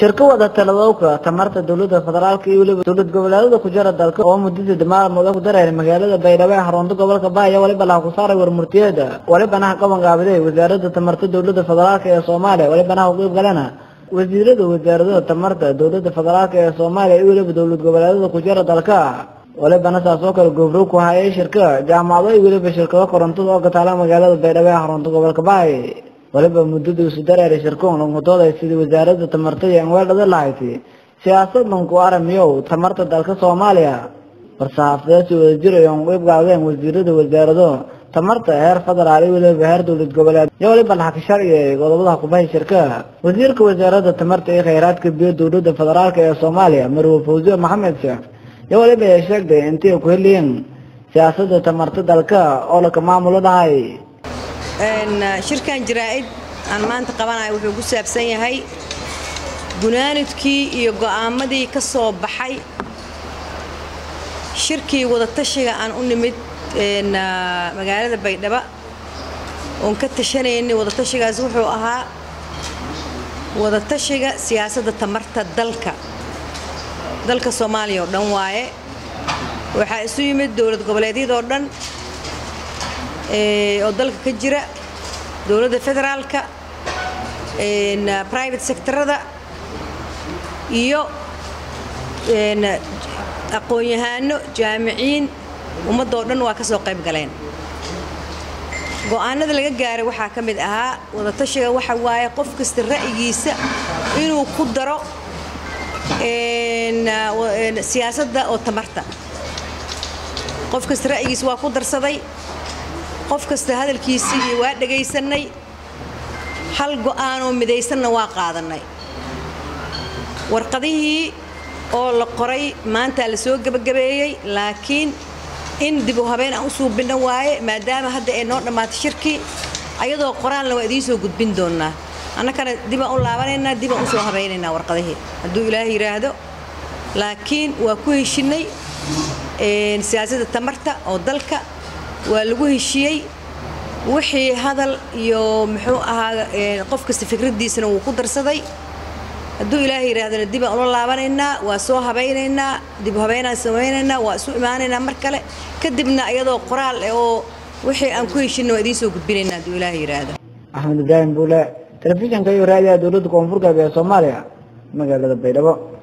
shirka wada taladowka tamarta dowlada federaalka iyo weliba dowlad goboleedada ku jira dalka oo muddadii maalmood ku dareeray magaalada baydhabo ee xarunta gobolka baaya waliba laha ku saaray warmurtiyeeda walibanaha qabanqaabiday wasaaradda tamarta dowlada federaalka ee soomaaliya walibanaha u qeyb galena wasiirada wasaaradaha tamarta dowlada federaalka ee soomaaliya iyo weliba dowlad goboleedada ku jira dalka walibana saas oo kale gobrow ku hayay shirka jaamacado iyo weliba shirkado korontada oo kataala magaalada baydhabo ee xarunta gobolka baay waliba muddadii isu dareeray shirkuun langudooday sidii wasaaradda tamarta iyo anweedhada lahayd siyaasadan ku aramiyow tamarta dalka soomaaliya war-saxaafadeed si wada jir ay ugu qeybgaadeen wasiirada wasaarado tamarta heer federaal iyo weliba heer dowlad goboleed iyo waliba laxaka sharciga qodobada kubahay shirka wasiirka wasaaradda tamarta iyo kheyraadka biyo dowlada federaalk ee soomaaliya marwe fawziye maxamed sheekh iyo waliba ay sheegtay intay ku heliyiin siyaasadda tamarta dalka oo laka maamulo dhahay shirkan jaraa-id aan maanta qabanayo wuxuu ku saabsan yahay gunaanidkii iyo go'aamadii ka soo baxay shirkii wadatashiga aan u nimid magaalada baydhabo oon ka tashanaynay wadatashigaas wuxuu ahaa wadatashiga siyaasadda tamarta dalka dalka soomaaliya oo dhan waaye waxaa isu yimid dowlad goboleedyadoo dhan oo dalka ka jira dowladda federaalka private sectorada iyo aqoon-yahaano jaamiciin ummaddoo dhan waa ka soo qayb galeen go'aanada laga gaaray waxaa ka mid ahaa wadatashiga waxa waaye qof kasta ra'yigiisa inuu ku daro siyaasadda oo tamarta qof kasta ra'yigiisa waa ku darsaday qof kasta hadalkiisii iyo waa dhagaysanay hal go'aanoo midaysanna waa qaadannay warqadihii oo la qoray maantaa la soo gebagabeeyey laakiin in dib u habeen aan u suubinno waaye maadaama hadda ay noo dhammaatay shirkii ayadoo qoraalna waa idiin soo gudbin doonnaa annakana dibaan u laabanaynaa dibaan u soo habaynaynaa warqadihii hadduu ilaahay yidhaahdo laakiin waa ku heshinnay siyaasadda tamarta oo dalka waa lagu heshiiyey wixii hadal iyo muxuu ahaa qof kasta fikraddiisana wuu ku darsaday hadduu ilaahay yidhaahdana dibaan ula laabanaynaa waa soo habaynaynaa dib habeynaan samaynaynaa waa isu imaanaynaa mar kale kadibna iyadoo qoraal eh oo wixii aan ku heshinna waa idiin soo gudbinaynaa hadduu ilaahay yidhaahdo axmed ibraahim buule telefishinka iyo raadiyaha dowladda koonfur galbeed soomaaliya magaalada baydhabo